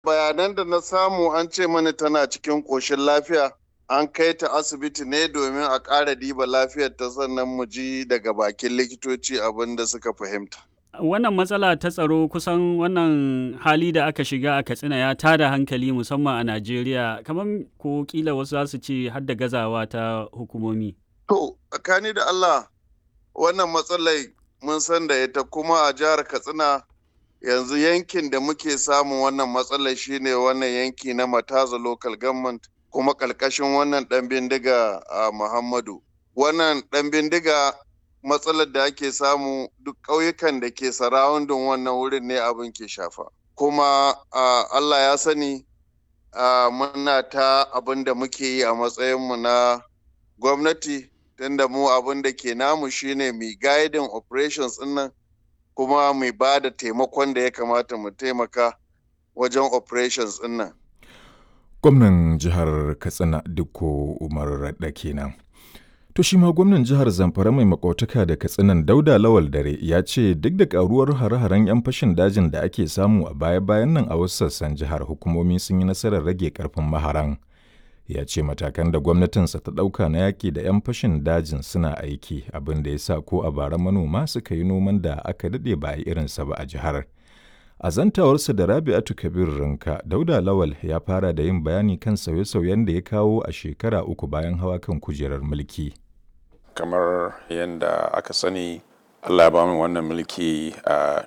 bayanan da na samu an ce mani tana cikin ƙoshin lafiya an kai ta asibiti ne domin a ƙara diba lafiyar ta sannan mu ji daga bakin likitoci abin da suka fahimta. Wannan matsala ta tsaro kusan wannan hali da aka shiga a Katsina ya tada hankali musamman a Najeriya kamar ko kila wasu za su ce har da gazawa ta hukumomi. To, tsakani da Allah wannan matsalai mun san da ita kuma a jihar Katsina yanzu yankin da muke samun wannan matsalar shine wannan yanki na Mataza local government kuma ƙarƙashin wannan ɗan bindiga a Muhammadu. Wannan ɗan bindiga matsalar da ake samu duk ƙauyukan da ke sarawundin wannan wurin ne abin ke shafa. Kuma Allah ya sani muna ta abin da muke yi a matsayinmu na gwamnati tunda mu abin da ke namu shine mai guiding operations nan kuma mai ba da taimakon da ya kamata mu taimaka wajen operations nan. Gwamnan jihar Katsina Dikko Umar Radda kenan. To shi ma gwamnan jihar Zamfara mai makotaka da Katsinan Dauda Lawal Dare ya ce duk da karuwar hare-haren 'yan fashin dajin da ake samu a baya-bayan nan a wasu sassan jihar hukumomi sun yi nasarar rage karfin maharan. Ya ce matakan da gwamnatinsa ta ɗauka na yaƙi da 'yan fashin dajin suna aiki abin da ya sa ko a bara manoma suka yi noman da aka daɗe ba a yi irinsa ba a jihar. A zantawarsa da Rabi'atu Kabir Rinka, Dauda Lawal ya fara da yin bayani kan sauye-sauyen da ya kawo a shekara uku bayan hawa kan kujerar mulki. Kamar yadda aka sani, Allah ba mu wannan mulki a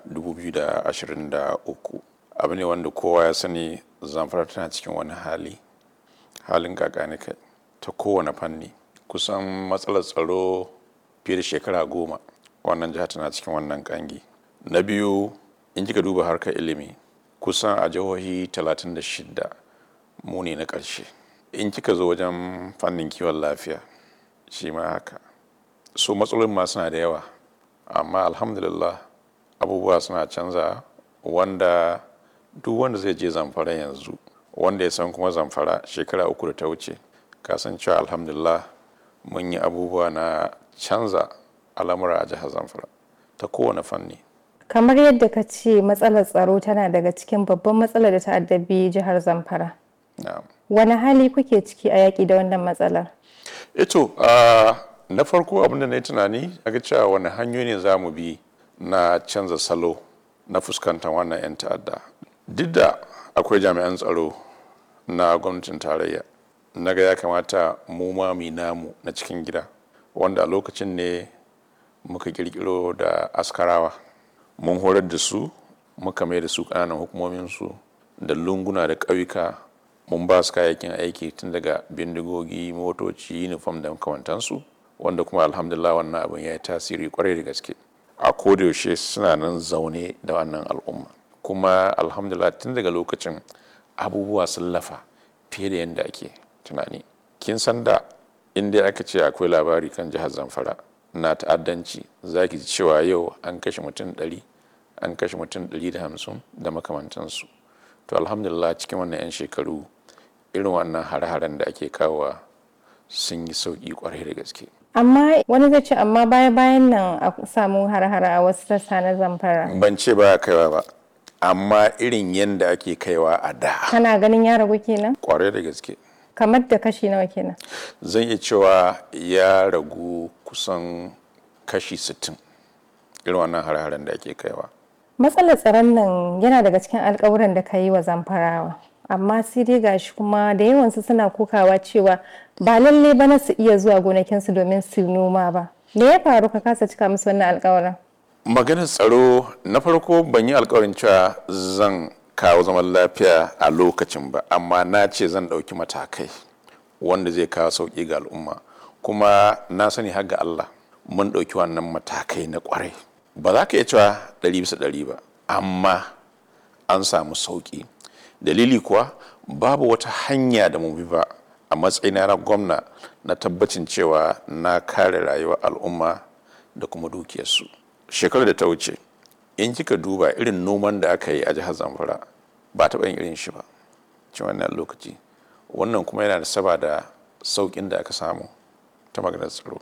2023. Abu ne wanda kowa ya sani zamfara tana cikin wani hali, halin kakanika ta kowane fanni. Kusan matsalar tsaro fiye da shekara goma wannan jiha tana cikin wannan kangi. Na biyu in kika duba harkar ilimi kusan a jihohi 36 mu ne na ƙarshe in kika zo wajen fannin kiwon lafiya shi ma haka so matsalolin ma suna da yawa amma alhamdulillah abubuwa suna canza wanda duk wanda zai je zamfara yanzu wanda ya san kuma zamfara shekara uku da ta wuce kasancewa alhamdulillah mun yi abubuwa na canza al'amura a jihar zamfara ta kowane fanni kamar yadda ka ce matsalar tsaro tana daga cikin babban matsalar da ta addabi jihar zamfara wani hali kuke ciki a yaƙi da wannan matsalar ito na farko abin da na yi tunani a ga cewa wani hanyoyi ne za mu bi na canza salo na fuskantar wannan 'yan ta'adda duk da akwai jami'an tsaro na gwamnatin tarayya na ga ya kamata mu ma mu namu na cikin gida wanda a lokacin ne muka kirkiro da askarawa mun horar da su muka mai da su ƙananan hukumominsu da lunguna da ƙauyuka mun ba su kayayyakin aiki tun daga bindigogi motoci uniform da makamantansu wanda kuma alhamdulillah wannan abin ya yi tasiri kwarai da gaske a kodayaushe suna nan zaune da wannan al'umma kuma alhamdulillah tun daga lokacin abubuwa sun lafa fiye da yadda ake tunani kin san da inda aka ce akwai labari kan jihar zamfara na ta'addanci za ki ji cewa yau an kashe mutum ɗari an kashe mutum ɗari da hamsin da makamantansu to alhamdulillah cikin wannan 'yan shekaru irin wannan hare-haren da ake kawowa sun yi sauƙi kwarai da gaske amma wani zai ce amma baya bayan nan a samu hare-hare a wasu sassa na zamfara ban ce ba kaiwa ba amma irin yadda ake kaiwa a da kana ganin ya ragu kenan kwarai da gaske kamar da kashi nawa kenan zan iya cewa ya ragu kusan kashi 60 irin wannan hare-haren da ake kaiwa matsalar tsaron nan yana daga cikin alkawuran da ka yi wa zamfarawa amma sai dai gashi kuma da yawansu suna kokawa cewa ba lalle ba na su iya zuwa gonakinsu domin su noma ba me ya faru ka kasa cika musu wannan alkawarin maganar tsaro na farko ban yi alkawarin cewa zan kawo zaman lafiya a lokacin ba amma na ce zan ɗauki matakai wanda zai kawo sauƙi ga al'umma kuma na sani har ga Allah mun ɗauki wannan matakai na ƙwarai ba za ka iya cewa ɗari bisa ɗari ba amma an samu sauƙi dalili kuwa babu wata hanya da mu bi ba a matsayina na gwamna na tabbacin cewa na kare rayuwar al'umma da kuma dukiyarsu shekarar da ta wuce in kika duba irin noman da aka yi a jihar zamfara ba taɓa yin irin shi ba cikin wannan lokaci wannan kuma yana da saba da sauƙin da aka samu ta maganar tsaro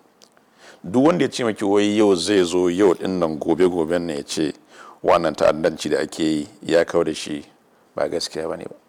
duk wanda ya ce maki wai yau zai zo yau din nan gobe goben ne ya ce wannan ta'addanci da ake yi ya kawo da shi ba gaskiya ba ne ba